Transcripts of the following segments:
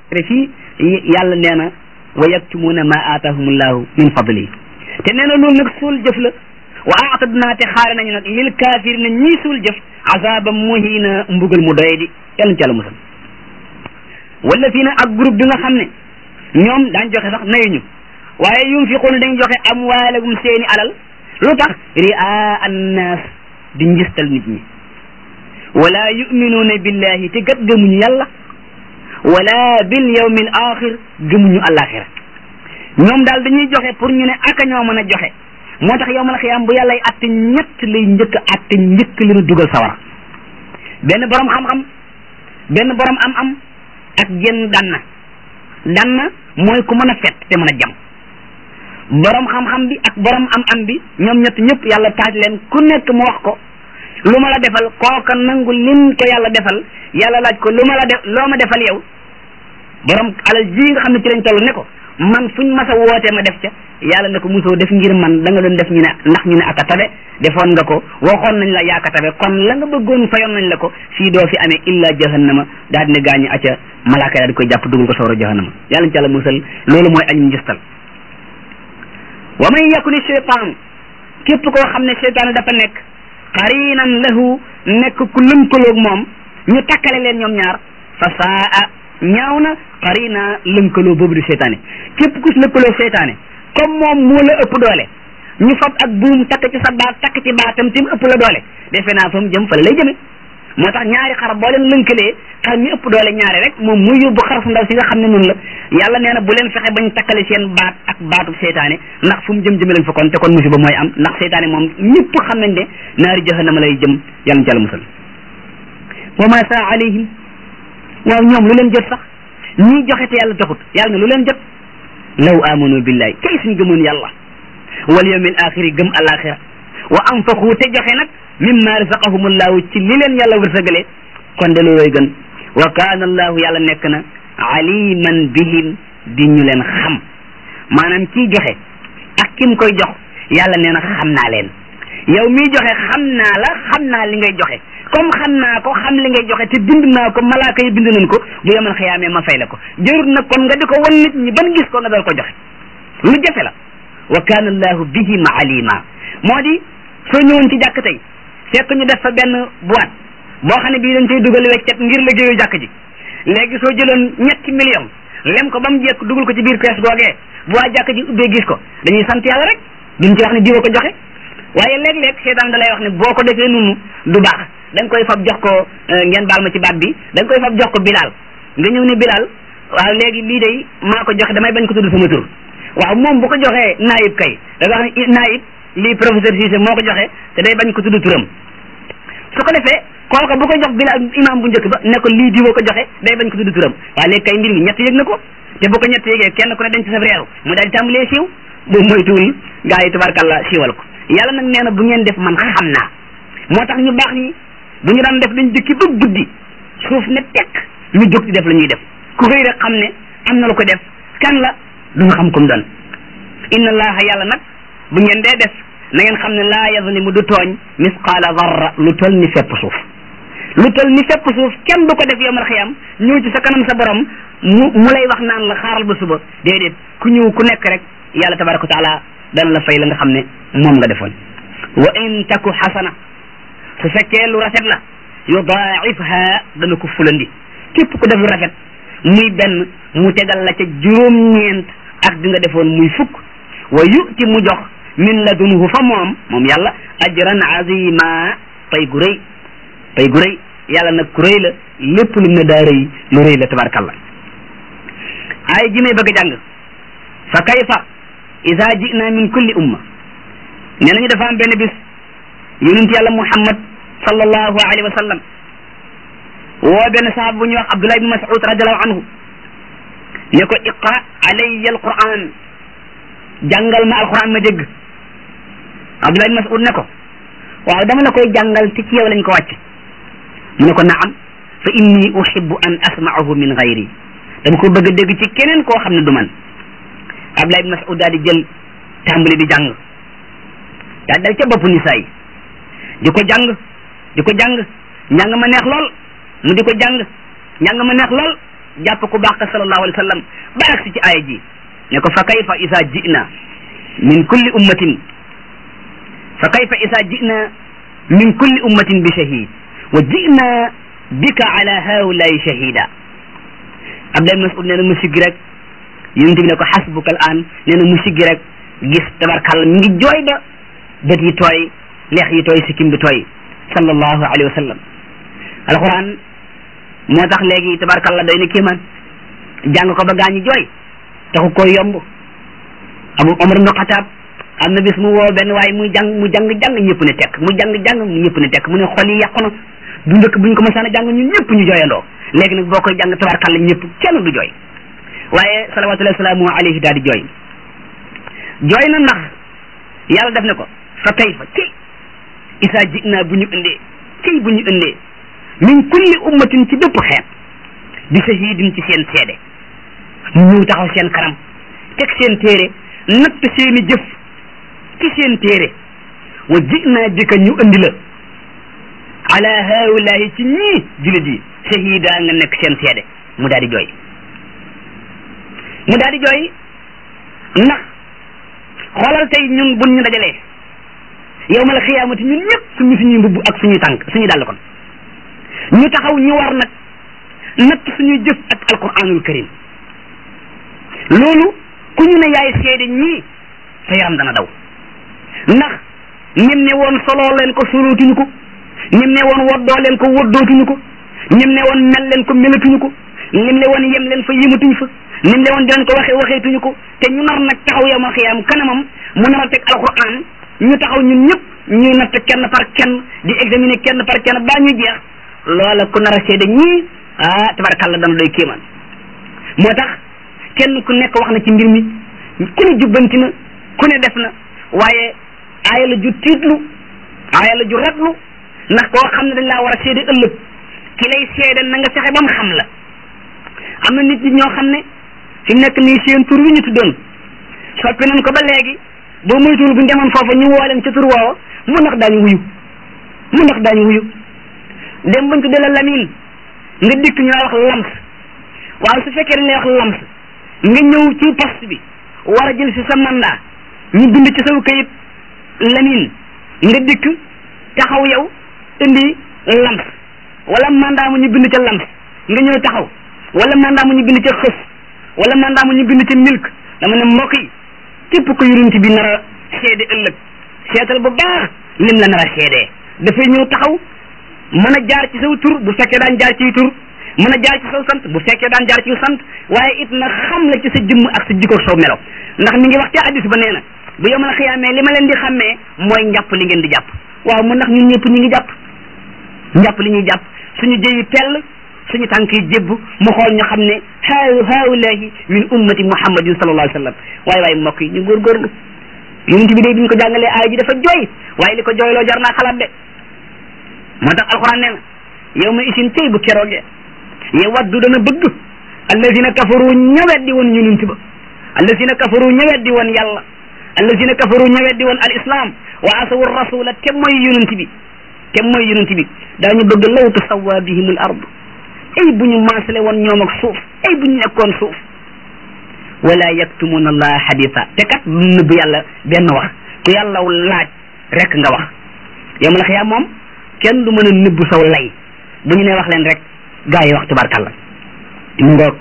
fii yàlla nee na wa yaktumuuna ma aatahumullahu min fadlihi te nee na loolu nag suul jëf la wa aatadnaa te xaare nañu nag lil kaafir na ñii suul jëf azaba muhina mbugal mu doye di yàlla ñu ci yàlla musal wala fii na ak groupe bi nga xam ne ñoom daañ joxe sax nayuñu waaye yunfiquuna dañ joxe amwaalagum seeni alal lu tax ria annaas di njistal nit ñi wala yuminuuna billahi te gat gëmuñu yàlla wala bil yawmi al axir gëmuñu alaxira ñoom daal dañuy joxe pour ñu ne aka ñoo mën a joxe moo tax yawmal xiyaam bu yàllay atte ñett lay njëkk a atte njëkk li nu dugal sawar benn borom xam-xam benn borom am-am ak genn danna danna mooy ku mën a fet te mën a jam borom xam-xam bi ak borom am-am bi ñoom ñett ñëpp yàlla taaj leen ku nekk mu wax ko lu ma la defal kooka nangu lim ko yàlla defal yàlla laaj ko lu ma la def loo ma defal yow borom alal ji nga xam ne ci lañ toll ne ko man fuñ mas a wootee ma def ca yàlla ne ko musoo def ngir man da nga doon def ñu ne ndax ñu ne aka tabe defoon nga ko waxoon nañ la yaaka tabe kon la nga bëggoon fayoon nañ la ko fii doo fi amee illa jahannama daal dina gaañu acca malaaka daal di koy jàpp dugal ko sawara jahannama yàlla ñu ci yàlla musal loolu mooy añu njëstal wa man yakuni cheytaan képp koo xam ne cheytaan dafa nekk qarinan lahu nekk ku lënkaloog moom ñu takkale leen ñoom ñaar fa saa ñaaw na qarina lënkaloo boobu di seytaane képp ku lëkkaloo seytaane comme moom moo la ëpp doole ñu fab ak buum takk ci sa baat takk ci baatam tim ëpp la doole defe naa fa mu jëm fa la lay jëme moo tax ñaari xar boo leen lënkalee xar mi ëpp doole ñaari rek moom muy yóbbu xar su ndaw si nga xam ne noonu la yàlla nee na bu leen fexe bañ takkale seen baat ak baatu seytaane ndax fu mu jëm jëme leen fa kon te kon musiba mooy am ndax seytaane moom ñëpp xam nañ ne naari jahannama lay jëm yàlla ci yàlla musal wa ma saa alayhim waaw ñoom lu leen jot sax ñii joxe te yàlla taxut yàlla ne lu leen jot law amanu billahi kay suñ gëmoon yàlla wal yawmil axiri gëm alaxira wa anfaqu te joxe nag mimma razaqahumullahu ci li leen yàlla wërsëgale kon de looloy gën wa kaana allahu yàlla nekk na aliman bihim di ñu leen xam maanaam kii joxe ak kim koy jox yàlla nee na xam naa leen yow miy joxe xam naa la xam naa li ngay joxe comme xam naa ko xam li ngay joxe te bind naa ko malaaka yi bind nañ ko bu yemal xiyaamee ma fay la ko jërut nag kon nga di ko wan nit ñi ban gis ko nga dal ko joxe lu jafe la wa kaana allahu bihim alima moo di soo ñëwoon ci jàkk tey fekk ñu def fa benn boîte boo xam ne bii dañ cay dugal weccet ngir liggéeyu jàkk ji léegi soo jëloon ñetti million lem ko ba mu jekk dugal ko ci biir kees googee bu waa jàkk ji ubbee gis ko dañuy sant yàlla rek duñ ci wax ne diwa ko joxe waaye léeg-léeg seetaan da lay wax ne boo ko defee nunu du baax dañ koy fab jox ko ngeen baal ma ci baat bi dañ koy fab jox ko Bilal nga ñëw ne Bilal waaw léegi lii day maa ko joxe damay bañ ko tudd sama tur waaw moom bu ko joxee naayib kay da nga wax ne naayib lii professeur Cissé moo ko joxe te day bañ ko tudd turam su ko defee kooka bu ko jox Bilal imam bu njëkk ba ne ko lii diwoo ko joxe day bañ ko tudd turam waaye léegi kay mbir mi ñett yëg na ko te bu ko ñett yëgee kenn ku ne dañ ci sa reeru mu daal di tàmbalee siiw bu moytuwul gaa yi tabarkàlla siiwal ko yàlla nag nee na bu ngeen def man xam naa moo tax ñu baax ñi bu ñu daan def dañ dëkki ba guddi suuf ne tekk ñu jóg di def la ñuy def ku xëy rek xam ne am na lu ko def kan la du nga xam kum doon inna allaha yàlla nag bu ngeen dee def na ngeen xam ne laa yazlimu du tooñ misqaala darra lu tol ni fepp suuf lu tol ni fepp suuf kenn du ko def yowmal xiyam ñëw ci sa kanam sa borom mu mu lay wax naan la xaaral ba suba déedéet ku ñëw ku nekk rek yàlla tabaraka wa taala dana la fay la nga xam ne moom nga defoon wa in taku xasana su fekkee lu rafet la yudaifha dana ko fulandi képp ku def lu rafet muy benn mu tegal la ca juróom-ñeent ak di nga defoon muy fukk wa yuti mu jox min ladunhu fa moom moom yàlla ajran azima pay gu rëy pay gu rëy yàlla nag ku rëy la lépp lu ne daa rëy lu rëy la tabarakallah ay ji may bëgg a jàng fa kayfa ida jina min kulli umma nee nañu dafa am benn bis yonent yàlla muhammad sallallahu alayhi wa sallam woo benn sahaaba bu ñuy wax abdullah ibn mas'ud radiallahu anhu ne ko iqra alayya alquran jàngal ma alquran ma dégg abdullah ibn mas'ud ne ko waaw dama la koy jàngal te ci yow lañ ko wàcc mu ne ko naam fa inni uhibbu an asma'ahu min ghayri dama ko bëgg a dégg ci keneen koo xam ne du man abdullah ibn mas'ud daal di jël tàmbali di jàng daal dal ca boppu nisaa yi di ko jàng di ko jàng njàng ma neex lool mu di ko jàng njàng ma neex lool jàpp ku baax ka sallallahu alayhi wa sallam ba agsi ci aaya ji ne ko fa kayfa isa jina min kulli ummatin fa kayfa isa jina min kulli ummatin bi shahid wa jina bika ala haulayi shahida Abdullah Mas'ud nee na mu siggi rek yonent bi ne ko xasbuka al an nee na mu siggi rek gis tabarkàlla mi ngi jooy ba bët yi tooy leex yi tooy sikkim bi tooy sallallahu alayhi wa sallam alquran moo tax léegi tabarkàlla doy na kéemaan jàng ko ba gaañi jooy taxu ko yomb abu omar ibnu xataab am na bis mu woo benn waaye muy jàng mu jàng jàng ñëpp ne tekk mu jàng jàng mu ñëpp ne tekk mu ne xol yi yàqu na du ndëkk bu ñu ko mësaan a jàng ñun ñëpp ñu jooyandoo léegi nag boo koy jàng tabarkàlla ñëpp kenn du jooy waaye salawatullahi salaamu alayhi daal di jooy jooy na ndax yàlla def ne ko fa kayfa ci isa jinaa bu ñu indee ci bu ñu indee min kulli ummatin ci bépp xeet bi shahidin ci seen seede mu ñëw taxaw seen kanam teg seen téere natt seeni jëf ci seen téere wa jinaa bika ñu indi la ala haulahi ci ñii julit yi shahida nga nekk seen seede mu daal di jooy mu daal di jooy ndax xoolal tey ñun buñ ñu dajalee yawmal xiyaamati ñun ñëpp suñu suñuy mbubb ak suñuy tànk suñuy dàll kon ñu taxaw ñu war nag natt suñuy jëf ak alquranul karim loolu ku ñu ne yaay seede ñii sa yaram dana daw ndax ñem ne woon soloo leen ko solootuñu ko ñem ne woon woddoo leen ko woddootuñu ko ñem ne woon mel leen ko melatuñu ko ñem ne woon yem leen fa yematuñu fa ñem ne woon dinañ ko waxee waxeetuñu ko te ñu nar nag taxaw yawmal xiyaam kanamam mu nar a teg alquran ñu taxaw ñun ñëpp ñuy natt kenn par kenn di examiner kenn par kenn baa ñu jeex loola ku nar a seede ñii ah tabarakàllah dana doy kéemaan moo tax kenn ku nekk wax na ci mbir mi ku ne jubbanti na ku ne def na waaye aaya la ju tiitlu aaya la ju ratlu ndax koo xam ne dañ laa war a seede ëllëg ki lay seede na nga fexe ba mu xam la am na nit ñi ñoo xam ne fi mu nekk nii seen tur wi ñu tuddoon soppi nañ ko ba léegi boo moytuwul bu ñu demoon foofa ñu woo leen ca tur woowa mu ndax daañu wuyu mu ndax daañu wuyu dem bañ tuddee la lamin nga dikk ñu la wax lams waaw su fekkee dañ lay wax lams nga ñëw ci poste bi war a jël si sa mandat ñu bind ci saw kayit lamin nga dikk taxaw yow indi lams wala mandat mu ñu bind ca lams nga ñëw taxaw wala mandat mu ñu bind ca xës wala mandat mu ñu bind ca milk dama ne mbokk yi képp ko yonent bi nar a seede ëllëg seetal bu baax lim la nar a seedee dafay ñëw taxaw mën a jaar ci saw tur bu fekkee daan jaar ciy tur mën a jaar ci saw sant bu fekkee daan jaar ci sant waaye it na xam la ci sa jëmm ak sa jikko saw melo ndax mi ngi wax ci hadis ba nee na bu yow mën a xiyaamee li ma leen di xàmmee mooy njàpp li ngeen di jàpp waaw mu ndax ñun ñëpp ñu ngi jàpp njàpp li ñuy jàpp suñu jëyi tell suñu tànk yi jébb mu xool ñu xam ne haa haulahi min ummati muhammadin sallallahu alayhi wa sallam waaye waaye mbokk yi ñu góorgóorlu yonent bi day bi ñu ko jàngalee aaya ji dafa jooy waaye li ko jooyloo jar naa xalaat de moo tax alquran nee na yow ma isin tey bu keroogee yow waddu dana bëgg allazina kafaru ñaweddi woon yonent ba allazina kafaru ñaweddi woon yàlla allazina kafaru ñaweddi woon al islam wa asawu rasula te mooy yonent bi te mooy yonent bi daañu bëgg law tusawwa bihim al ard ay bu ñu maasale woon ñoom ak suuf ay bu ñu nekkoon suuf wala yaktumuna allah haditha te kat lu nëbb yàlla benn wax ku yàlla laaj rek nga wax yow ma la xiyaam moom kenn du mën a nëbb saw lay bu ñu ne wax leen rek gaa yi wax tubarkalla mu ngoog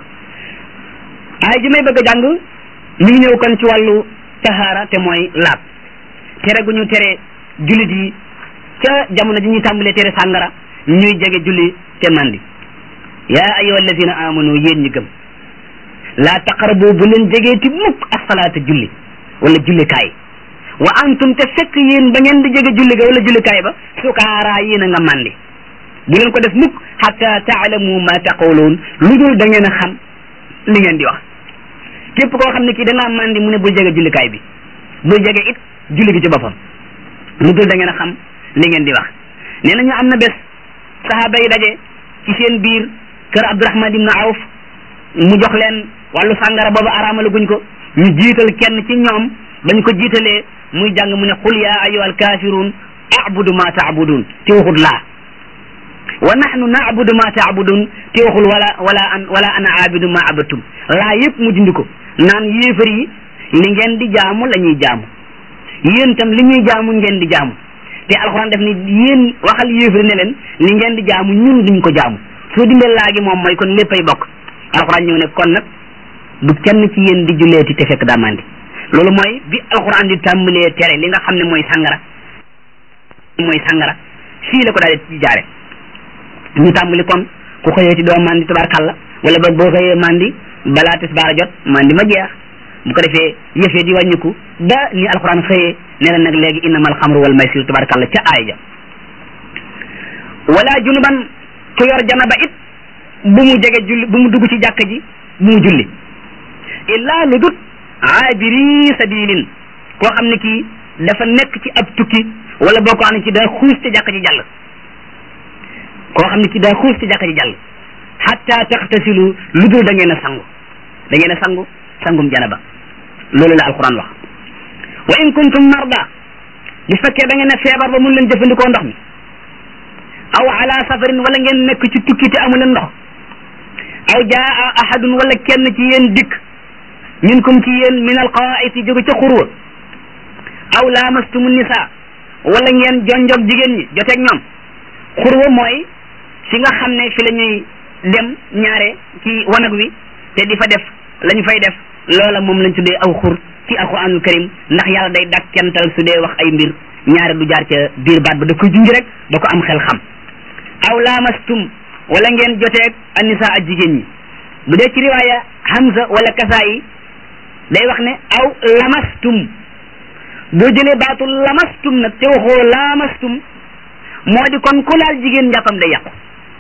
ay ji may bëgg a jàng mi ngi ñëw kon ci wàllu tahaara te mooy laab tere gu ñu tere jullit yi ca jamono ji ñuy tàmbalee tere sàngara ñuy jege julli te mandi yaa ayyuha allazina amanu yéen ñi gëm laa taqrabu bu leen jegeeti mukk asalaata julli wala jullikaay wa antum te fekk yéen ba ngeen di jege julli ga wala jullikaay ba sukaaraa yéen a nga mandi bu leen ko def mukk hatta taalamu ma taquluun lu dul da ngeen a xam li ngeen di wax képp koo xam ne kii dangaa mandi mu ne bul jege jullikaay bi bul jege it julli gi ci boppam lu dul da ngeen a xam li ngeen di wax nee nañu am na bés sahaaba yi daje ci seen biir kër Abdurahman ibn Awf mu jox leen wàllu sàngara boobu araamala guñ ko ñu jiital kenn ci ñoom bañ ko jiitalee muy jàng mu ne qul yaa ayyuhal kaafiruun a'budu ma ta'budun ci waxut laa wa nahnu naabudu ma taabudun te waxul wala wala an wala ana aabidu ma abadtum laa yëpp mu dindi ko naan yéefar yi li ngeen di jaamu la ñuy jaamu yéen tam li ñuy jaamu ngeen di jaamu te alxuraan def ni yéen waxal yéefar ne leen li ngeen di jaamu ñun duñ ko jaamu soo dindee laagi moom mooy kon léppay bokk alxuraan ñëw ne kon nag du kenn ci yéen di julleeti te fekk daa mandi loolu mooy bi alxuraan di tàmbalee tere li nga xam ne mooy sangara mooy sangara fii la ko daal di jaare ñu tàmbali kon ku xëyee ci doo mandi tabarkàlla wala ba boo xëyee mandi balaa tisbaar jot mandi ma jeex bu ko defee yëfee di wàññiku ba ni alxuraan xëyee ne la nag léegi innamal xamru wal maysir tabarkàlla ca aaya ja wala junuban ku yor janaba it bu mu jege julli bu mu dugg ci jàkka ji bu mu julli illaa lu dut aabiri sabilin koo xam ne kii dafa nekk ci ab tukki wala boo ko xam ne ci daa xuus ci jàkka ji jàll koo xam ne kii daa xuus ci jàkka ji jàll hatta taxtasilu lu dul da ngeen a sangu da ngeen a sangu sangum janaba loolu la alquran wax wa in kuntum marda bu fekkee da ngeen a feebar ba mun leen jëfandikoo ndox mi aw ala safarin wala ngeen nekk ci tukki te amu leen ndox aw jaa ahadun wala kenn ci yéen dikk minkum ci yéen min alqaa'iti jóge ca xurwa aw laamastumu nisa wala ngeen jonjog jigéen ñi joteeg ñoom xurwa mooy fi nga xam ne fi la ñuy dem ñaare ci wanag wi te di fa def la ñu fay def loola moom lañ tuddee aw xur ci alquranul karim ndax yàlla day dàkkental su dee wax ay mbir ñaare du jaar ca biir baat ba da koy junj rek ba ko am xel xam aw laamastum wala ngeen joteeg anisa ak jigéen ñi bu dee ci riwaaya hamza wala kasaa yi day wax ne aw lamastum boo jëlee baatu lamastum nag te waxoo laamastum moo di kon ku laal jigéen njàppam day yàqu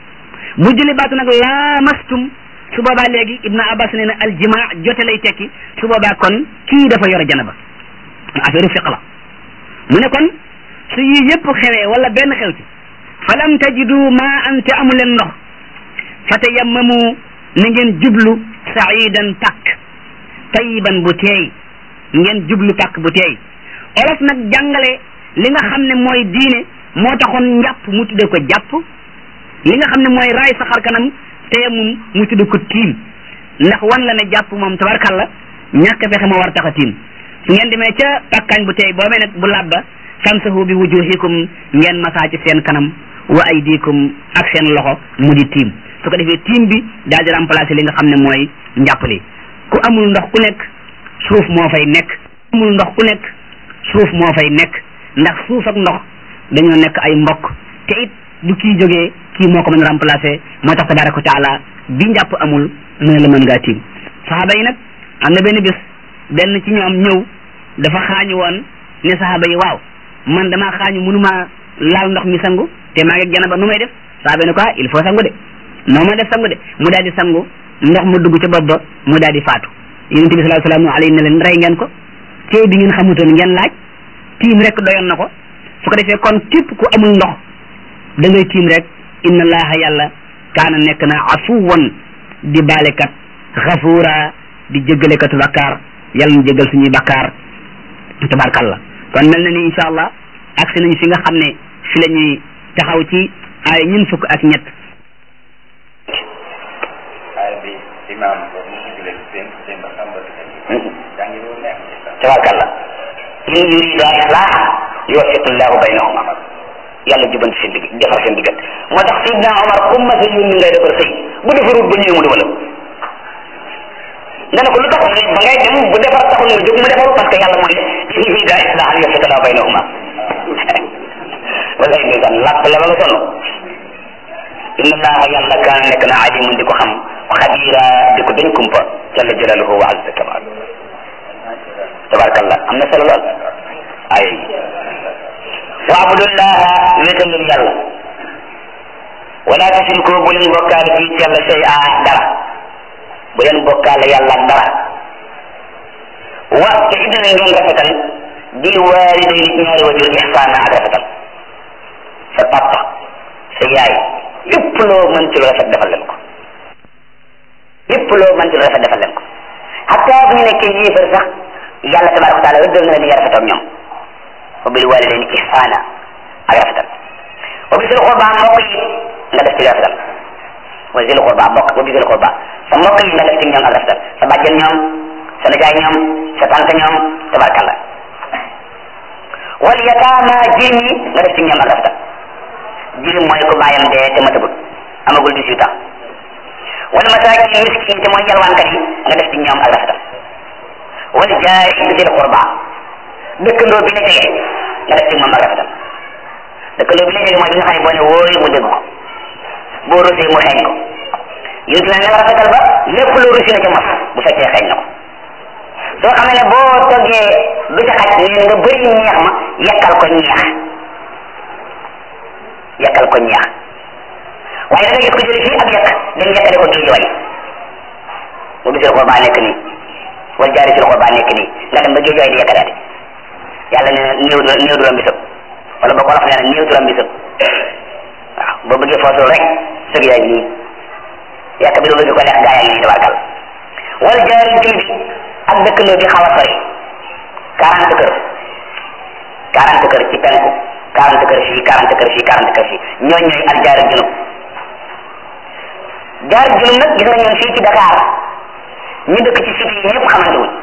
bu jëlee baatu nag laamastum su boobaa léegi ibnu abbas nee na aljimaa jote lay tekki su boobaa kon kii dafa yor janaba affaire fiq la mu ne kon su yii yëpp xewee wala benn xew ci falam tajidu ma an te amu leen ndox fa tayammamu na ngeen jublu saidan pàkk tayiban bu teey ngeen jublu pàkk bu teey olof nag jàngale li nga xam ne mooy diine moo taxoon njàpp mu tudde ko jàpp li nga xam ne mooy raay sa xar kanam tayamum mu tudde ko tiim ndax wan la ne jàpp moom tabarkalla ñàkk fexe ma war tax a tiim su ngeen demee ca pàkkaañ bu teey boobee nag bu labba famsahu bi wujuhikum ngeen masaa ci seen kanam wa aydikum ak seen loxo mu di tiim su ko defee tiim bi daal di remplacer li nga xam ne mooy njàppali ku amul ndox ku nekk suuf moo fay nekk amul ndox ku nekk suuf moo fay nekk ndax suuf ak ndox dañoo nekk ay mbokk te it du kii jógee kii moo ko mën a remplacer moo tax tabaraka wa taala bi njàpp amul mu ne la mën ngaa tiim saxaaba yi nag am na benn bis benn ci ñoom ñëw dafa xaañu woon ne saxaaba yi waaw man damaa xaañu mënuma laal ndox mi sangu te maa ngi janaba nu may def saxaaba ne ko ah il faut sangu de noo ma def sangu de mu daal di sangu ndox mu dugg ca bopp ba mu daal di faatu yonent bi sallallahu alayhi wa sallam alayhi ne leen rey ngeen ko tey bi ngeen xamutoon ngeen laaj tiim rek doyoon na ko su ko defee kon képp ku amul ndox da ngay tiim rek inna allaha yàlla kaana nekk na afuwan di baalekat xafuura di jéggalekatu bakkaar yàlla mu jéggal suñuy bakkaar tabarkalla kon mel na ni incha allah agsi nañu fi nga xam ne fi la ñuy taxaw ci ay ñun fukk ak ñett imam tabarkalla in yurida islah yuwaffiqu llahu baynahuma yàlla jubanti seen digg defar seen diggal moo tax sidna omar ku ma sa yónni ngay defar sëy bu defarul ba ñëwee mu dugalam nga ne ko lu tax ba ngay dem bu defar taxul nga jóg mu defaru parce que yàlla moo ne in yurida islah yuwaffiqu llahu baynahuma wala ndeysaan làpp la ba nga sonn inna allaha yàlla kaana nekk na alimun di ko xam xabira di ko dañ kumpa jalla jalaluhu wa azza kamal tabarakallah am na solo lool ay wa abudullaha wéetal leen yàlla wala tusriku bu leen bokkaale fii ci yàlla shay a dara bu leen bokkaale yàlla ak dara wa te it na ngeen rafetal bil walidayni ñaari wajur ihsaana ak rafetal sa papa sa yaay lépp loo mën ci lu rafet defal leen ko lépp loo mën ci lu rafet defal leen ko hatta bu ñu nekkee yéefar sax yàlla tabaraka wa taala rëddal na leen nga rafetal ñoom wa bil walidayni ihsaana ak rafetal wa bisil qurba mbokk yi nga def ci rafetal wa zil qurba mbokk wa bi zil qurba sa mbokk yi nga def ci ñoom ak rafetal sa bàjjen ñoom sa nijaay ñoom sa tante ñoom tabarkalla wal yataama jirim yi nga def ci ñoom ak rafetal jirim mooy ko bàyyam dee te matagul amagul 18 ans wal masaakin miskin te mooy yalwaankat yi nga def ci ñoom ak rafetal wal jaari zil qurba dëkkandoo bi la jege nga def ci moom ak rafetal dëkkandoo bi la jege mooy bi nga xam ne boo ne wóoy mu dégg ko boo rusee mu xeeñ ko yonent ne nga rafetal ba lépp lu rusi na ca mos bu fekkee xeeñ na ko soo xamee ne boo toggee du ca xaj nee nga bëri ñeex ma yekkal ko ñeex yekkal ko ñeex waaye da nga gis ko jële fii ak yekk dem yekkale ko géej way mu bisil ko baa nekk nii wal jaari sil ko baa nekk nii nga dem ba géej way di yekkaleate yàlla nee na néew néew duram bisëb wala ba ko wax nee na néew duram bisëb waaw boo bëggee foosul rek sëg yaa ngi nii yàq bi lu bëgg ko lekk gaa yaa ngi nii tabarkal wal jaari jëm bi ak dëkkandoo bi xaw a sori quarante kër quarante kër ci penku quarante kër fii quarante kër fii quarante kër fii ñooñ ñooy al jaar junub jaar junub nag gis nga ñun fii ci Dakar ñu dëkk ci cité yi ñëpp xamante wuñ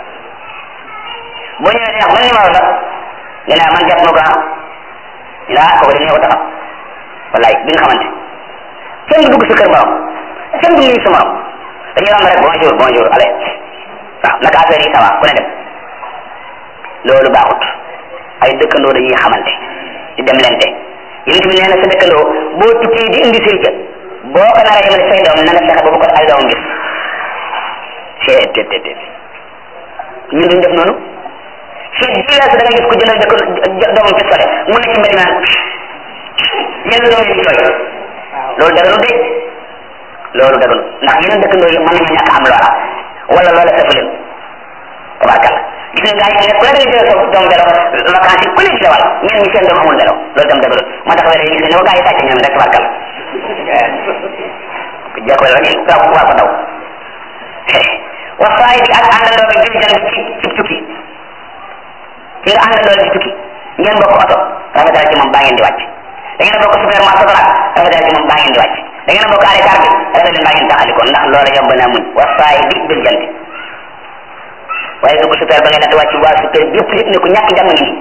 boo ñëwee ne man numéro la ñu ne man jàpp ma ko ah ñu ne ah kooku dañoo ko taxaw wallaay bi nga xamante kenn du dugg sa kër borom kenn du nuyu sa morom dañuy romb rek bonjour bonjour allez waaw naka affaire yi ça va ku ne dem loolu baaxut ay dëkkandoo dañuy xamante di dem lente yonent bi nee na sa dëkkandoo boo tukkee di indi sëriñ boo ko naree yemale say doom na nga fexe ba bu ko ay doomam gis c'est té té té ñun duñ def noonu fii bii weesu da nga gis ko jëndal dëkk doomam pistolet mu ne ci mbedd naan yenn doom yi di jooy loolu daganu de loolu daganu ndax yeneen dëkkandoo yi mën nañu ñàkk am loola wala loola safu leen tabarkalla gis nga gars yi ne ku ne da nga jël sa doom vélo vacances yi ku ne di dawal ñenn ñi seen doom amul vélo loolu tam dëgg moo tax wér gis nga ne ko gars yi sàcc ñoom rek tabarkalla jekkoo rek gaaw waa ko daw wasaay bi ak àndandoo bi bil jan bi ci ci tukki ci nga àndandoo la ci tukki ngeen bokk oto rafetal ci moom baa ngeen di wàcc da ngeen a bokk supermarché soxla rafetal ci moom baa ngeen di wàcc da ngeen a bokk arrêt car bi rafetal leen baa ngeen taxaliko ndax loola yomb naa muñ wasaay bi bil jan waaye dugg super ba ngay natt wàcc waa super bi yëpp yëpp ne ko ñàkk jàmm ngi nii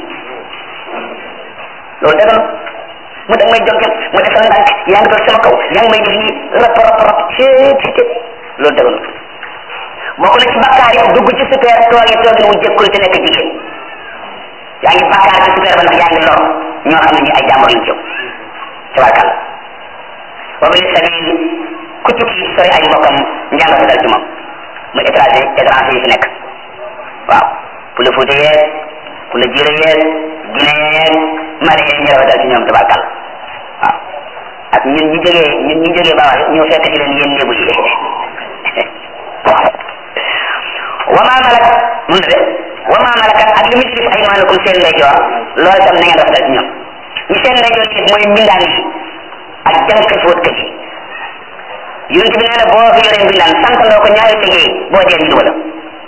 loolu dëgg mu dag may jonkel mu defal ndànk yaa ngi doon sama kaw yaa ngi may def nii rap rap rap cee ci loolu dëgg bokk na ci bakkaar yi dugg ci super tooge tooge wu jëkkul te nekk jigéen yaa ngi bakkaar ci super ba nag yaa ngi lor ñoo xam ne ñi ay jàmbur lañ jëw tabarkàlla wa bi sabil ku tukki sori ay mbokkam njàng sa dal ci moom muy étranger étranger yi fi nekk waaw pour le Fouta yeeg pour le Jure yeeg Guinée yeeg Mali yeeg ñu rafetal ci ñoom tabarkàlla waaw ak ñun ñi jógee ñun ñi jógee Bawal ñëw fekk ci leen yéen lébu yi wama malakat mun de wama malakat ak li muy gis ay maanaam seen ndeyjoor loolu tam na ngeen rafetal ci ñoom ñi seen ndeyjoor yi mooy mbindaan yi ak jànk fóot kat yi yonent bi nee na boo fi yoree mbindaan sant ndoo ko ñaari liggéey boo dee ñu la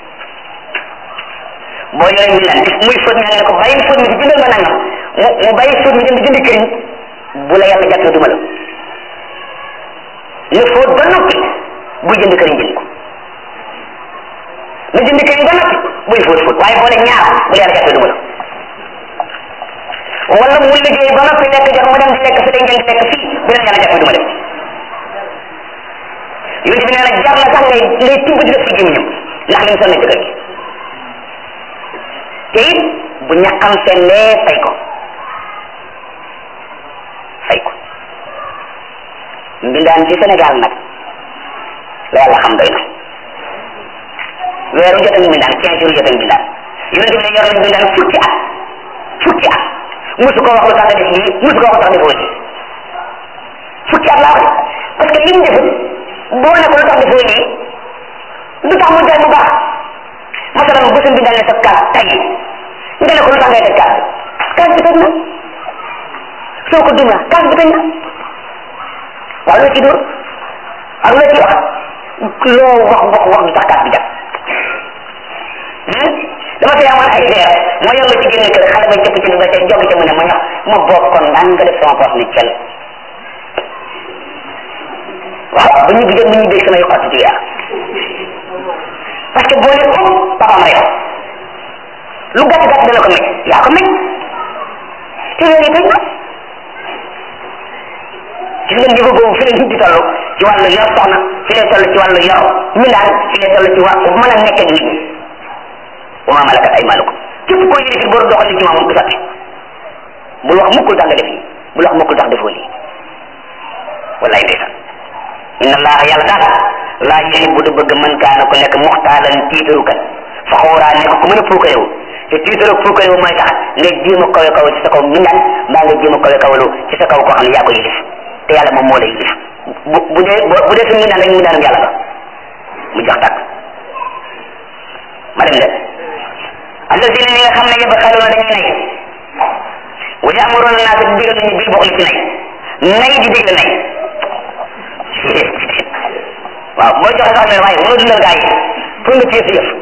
boo yoree mbindaan gis muy fóot ñaan ne ko bàyyi fóot mi di jëndal ma nangam mu mu bàyyi fóot mi dem di jëndi këriñ bu la yàlla jàppee duma la ne fóot ba noppi buy jënd këriñ jënd ko na jënd këriñ ba noppi buy fóot fóot waaye boole ñaar bu la yàlla jàppee duma la wala mu liggéey ba noppi lekk jot mu dem di lekk fi day ngeen di lekk fii bu leen yàlla jàppee duma la yonent bi nee na jar na sax ngay ngay tibb di def ci gémmiñam ndax li mu sonn ci kër gi te it bu ñàkkam sellee fay ko fay ko mbindaan ci Sénégal nag la yàlla xam doy na weeru jot ak mbindaan quinze jours jot ak mbindaan yonent bi ne yor na mbindaan fukki at fukki at musu ko wax lu tax nga def lii musu ko wax lu tax defoo lii fukki at laa wax parce que lim defut boo ne ko lu tax defoo lii lu tax mu jaay bu baax masalan bu sa mbindaan ne sa kaas tay nga ne ko lu tax ngay teg kaas bi kaas bi tëj na soo ko duma kaas bi tëj na waaw loo ci dóor ak loo ci wax loo wax wax wax du tax kaas bi jag dama fi amoon ay verre ma yor la ci génn kër xale ba cëpp ci ba ca jog ca mu ne ma ñax ma bokkoon daan nga def sama poos ni cel waaw bu ñu gisee bu ñu dégg samay xotti ci yàlla parce que boo ne ko papaam rek lu gàtt gàtt dana ko mecc yaa ko mecc te yooyu tëj na gis ngeen niveau boobu fi leen nit di toll ci wàllu yor soxna fi lay toll ci wàllu yor mindaan fi lay toll ci wa mën a nekk ak nit ñi wa ma malakat aymanukum képp koo yëre fi boo doxal li ci moom du sotti bul wax mukkul tax nga def lii bul wax mukkul tax defoo lii wallaay ndeysaan inna allaha yàlla daal laa yuhibbu du bëgg man kaana ku nekk muxtaalan tiitarukat faxuuraa nekk ku mën a puukarewu te tiitaru puukarewu mooy tax nga jéem a kawe kaw ci sa kaw mindaan mbaa nga jéem a kawe kawalu ci sa kaw koo xam ne yaa ko yilif te yàlla moom moo lay yilif bu bu dee bu dee suñu mindaan rek mindaanum yàlla ba mu jox tàkk ma dem de allazina ñi nga xam ne yabxaluuna dañuy nay wa ya'muruna naasa di digal nañu bil buxli ci nay nay di digle nay waaw boo joxe sax ne waaye mënoo dundal gaa yi pour nga téye sa yëf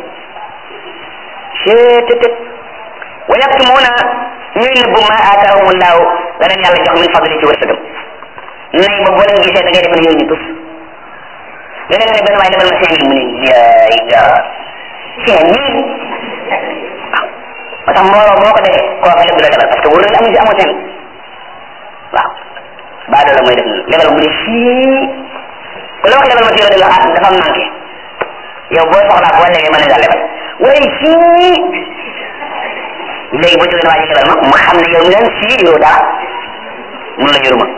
cettet wa yaktumuuna ñuy nëbbu ma aataahumullahu la leen yàlla jox min fadli ci wërsëgam nay ba boo leen gisee da ngay def ne yow ñu tus leneen ne benn waaye lebal ma cinq mille mu ne yaay gaa cinq mille waaw moo tax mbooloo boo ko defee koo fa lépp la lebal parce que wóor na amu si amoo cinq waaw baadoo la mooy def noonu lebal mu ne fii ku la wax lebal ma si yow dafa ah dafa manqué yow boo soxlaa boo léegi mën nga lebal waaye fii léegi boo jógee waa ji lebal ma mu xam ne yow mi leen fii yow dara mun la yoruma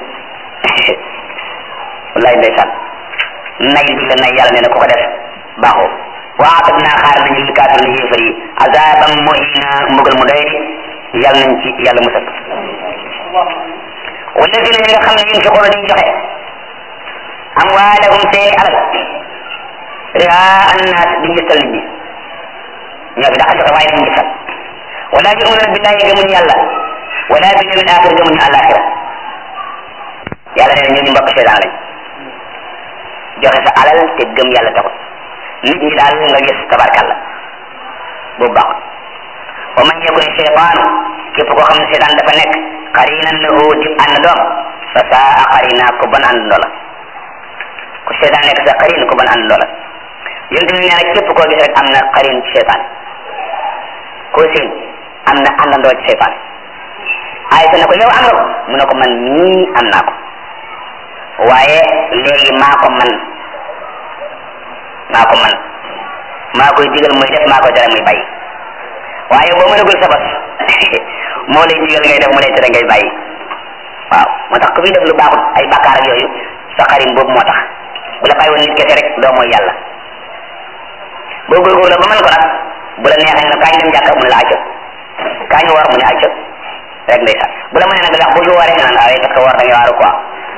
wallaay ndeysaan nay di la nay yàlla nee na ku ko def baaxoo waatat naa xaar nañu li kaafir na yéefar yi azaban muhina mbugal mu doy yàlla nañ ci yàlla musal walladina ñi nga xam ne yunfiquna dañuy joxe amwaalahum seeni alal riaa annaas di ngistal nit ñi ñoo fi daxa joxe waaye dañu ngistal wala yuminuna billahi gëmuñu yàlla wala bil yawmil axir gëmuñu alaxira yàlla nee na ñooñu mbokk seetaan lañ joxe sa alal te gëm yàlla taxut nit ñi daal nga gis tabarkalla boobu baaxut wa man yakun cheytaanu képp koo xam ne seetaan dafa nekk qarinan lahu di ànd doom fa saa qarina ko ban ànd ndoola ku seetaan nekk sa qarin ko ban ànd ndoola yonent bi nee na képp koo gis rek am na qarin ci seetaan koo seen am na àndandoo ci seetaan aysa ne ko yow am nga ko mu ne ko man mii am naa ko waaye léegi maa ko man maa ko man maa koy digal muy def maa koy tere muy bàyyi waaye boo mënagul sa bos moo lay digal ngay def mu lay tere ngay bàyyi waaw moo tax ku fi def lu baaxut ay bakkaar ak yooyu sa xarim boobu moo tax bu la bàyyi woon nit kese rek doo mooy yàlla boo góorgóorlu ba mën ko nag bu la neexee ne kañ dem jàkka mu ne la acca kañ war mu ne acca rek ndeysaan bu la mënee nag ndax bu ñu waree nga naan ay parce que war da nga waaru quoi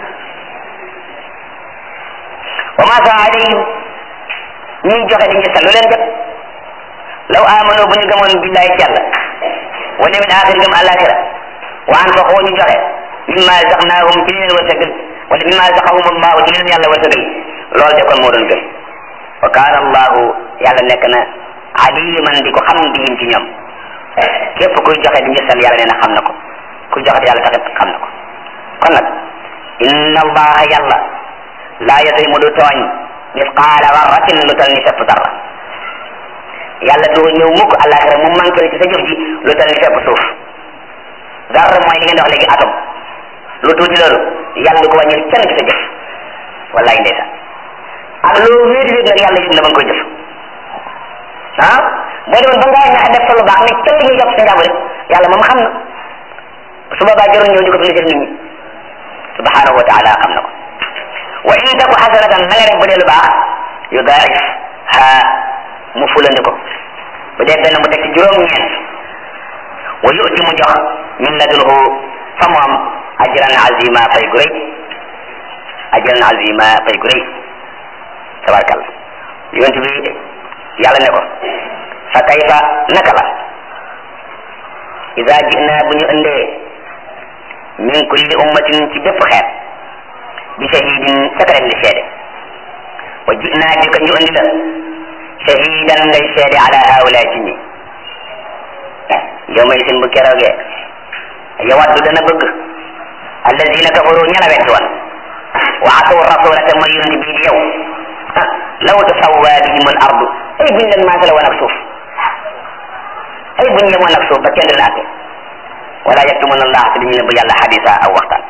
wa ma sa alayhim ñuy joxe di ngistal lu leen jot law amano bu ñu gëmoon billahi ci yàlla wa yawmil axir gëm àllaaxira wa anfaqu ñu joxe mimma razaqnahum ci li leen wërsëgal wala mimma razaqahum allahu ci li leen yàlla wërsëgal loolu de kon moo doon gën wa kaana allahu yàlla nekk na aliman di ko xam bihim ci ñoom képp kuy joxe di ngistal yàlla nee na xam na ko kuy joxe di yàlla taxit xam na ko kon nag inna allaha yàlla laa yadlimu du tooñ misqaala darratin lu tal ni fepp darra yàlla du ñëw mukk àllaaxira mu manqué ci sa jëf ji lu tal ni fepp suuf darra mooy li ngeen di wax léegi atom lu tuuti loolu yàlla du ko wàññil kenn ci sa jëf wallaay ndeysaan ak loo wéeti wéet nag yàlla yëg na ba nga koy jëf ah boo demoon ba ngaa ñax def fa lu baax ne kenn ñuy jox sa njàmbur yàlla moom xam na su boobaa jarul ñëw di ko félicité nit ñi subhanahu wa taala xam na ko wa in taku xasanatan na nga def bu dee lu baax yu daif ha mu fulandi ko bu dee benn mu teg ci juróom-ñeent wa yu'ti mu jox min ladunhu fa moom ajran azima fay gu rëy ajran azima fay gu rëy tabarkalla yonent bi yàlla ne ko fa kayfa naka la ida jina bu ñu indee min kulli ummatin ci bépp xeet bi shahidin sakaret li seede wa jinaa bika ñu indi la shahidan ngay seede ala haula ci ñi yow may sin bu keroogee yawaddu dana bëgg alladina kafaru ña la wetti woon wa asaw rasula te mooy yonent bii di yow ah law tasawwa bihim al ardu ay buñ leen maasale woon ak suuf ay buñ yemoon ak suuf ba kenn leen àtte wala yaktumuna allah te dañu ne bu yàlla xadisa aw waxtaan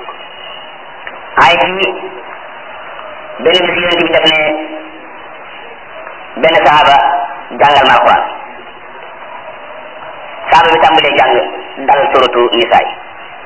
ay ci benn bis yonent bi def ne benn saaba jàngal ma alquran saaba bi tàmbalee jàng dal suratu nisaa yi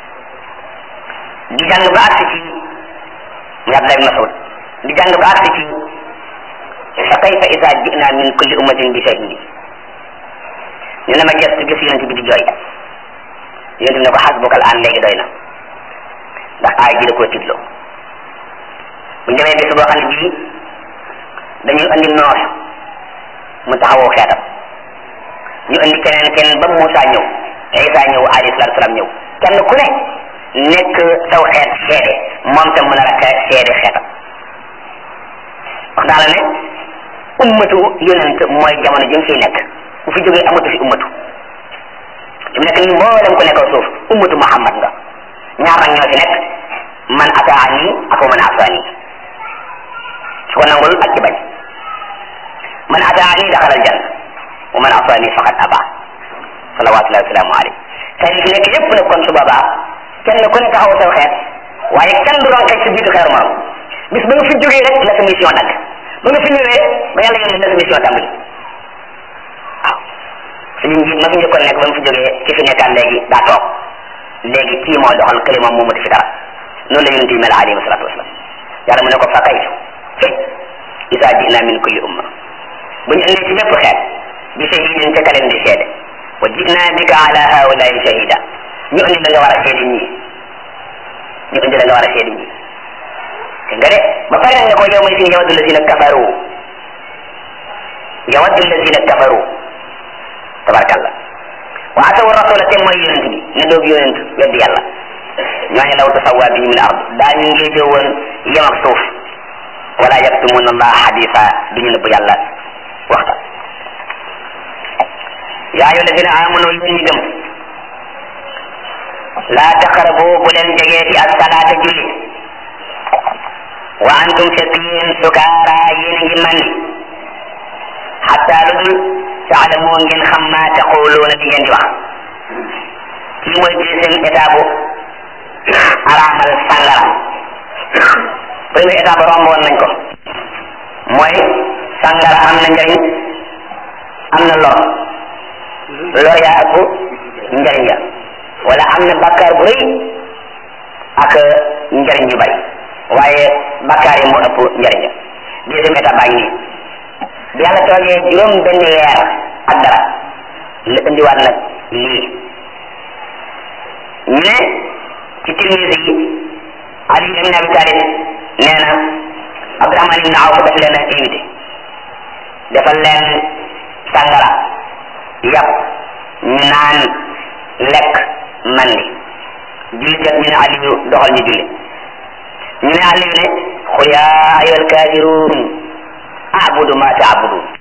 di jàng ba agsi ci muy Abdullah bin Mas'ud di jàng ba agsi ci fa kayfa isa jina min kulli ummatin bi shahidi ñu ne ma gestu gis yonent bi di jooy yonent bi ne ko xasbuka al an léegi doy na ndax aay ji da koo titloo bu ñu demee bis boo xam ne bii dañuy andi noor mu taxawoo xeetam ñu andi keneen keneen ba Moussa ñëw Isa ñëw alayhi salaatu salaam ñëw kenn ku ne nekk saw xeet seede moom tam mën a rakk seede xeetam wax naa la ne ummatu yonent mooy jamono ji mu fiy nekk bu fi jógee amatu fi ummatu fi mu nekk nii mboolem ku nekkoo suuf ummatu Muhammad nga ñaar nag ñoo fi nekk man ataani ak man asaani su ko nangul ak ci bañ man ataani daxal aljanna wa man asaani faqad aba salawatullahi wasalaamu alayhi xeet yi fi nekk yépp nag kon su boobaa kenn ku ne taxaw saw xeet waaye kenn du doon xeet si jiitu xeeru morom bis ba nga fi jógee rek la sa mission dagg ba nga fi ñëwee ba yàlla yónnee la sa mission tàmbali waaw suñu njiit ma fi njëkkoon nekk ba mu fi jógee ki fi nekkaan léegi daa toog léegi kii moo doxal kële moom moo mati fi dara noonu la yonent yi mel alayhi salatu wasalam yàlla mu ne ko fa kayfa isa jina min kulli umma bu ñu indee ci bépp xeet bi shahidin ca kaleen di seede wa jina bika ala haulai shahida ñu indi la nga war a seede ñii ñu indi la nga war a seede ñii te nga de ba pare nag ne ko yow may sin yawaddu lazina kafaru yawaddu lazina kafaru tabarkallah wa asaw rasula te mooy yonent bi ne doob yonent weddi yàlla ñooñu law tasawwa bihi min ard daañu ngéete woon yem ak suuf wala yaktumuna allah hadisa duñu nëbb yàlla waxta yaa ayyuha alladina amanu yéen ñi gëm laa taqrabu bu leen jegeeti ak salaata julli wa antum fekk yéen sukaara yéen a ngi mandi xatta lu dul taalamu ngeen xam ma taquluuna di ngeen di wax kii mooy deuxième étape araamal sàngara premier étape romboon nañ ko mooy sàngara am na njariñ am na lor lor yaa ëpp njariñ ya wala am na bakkaar bu rëy ak njariñ yu bari waaye bakkaar yi moo ëpp njariñ ya deuxième étape baa ngi nii bi yàlla toogee juróom benn weer ak dara la indiwaat nag lii ñu ne ci Tirmisi yi Ali ibn Abi Talib nee na Abdurahman ibn Awf daf leen a invité defal leen sangara yàpp ñu naan lekk mandi julli jot ñu ne Aliyu doxal ñu julli ñu ne Aliyu ne xul yaa ayyuhal kaafiruun a'budu ma ta'budun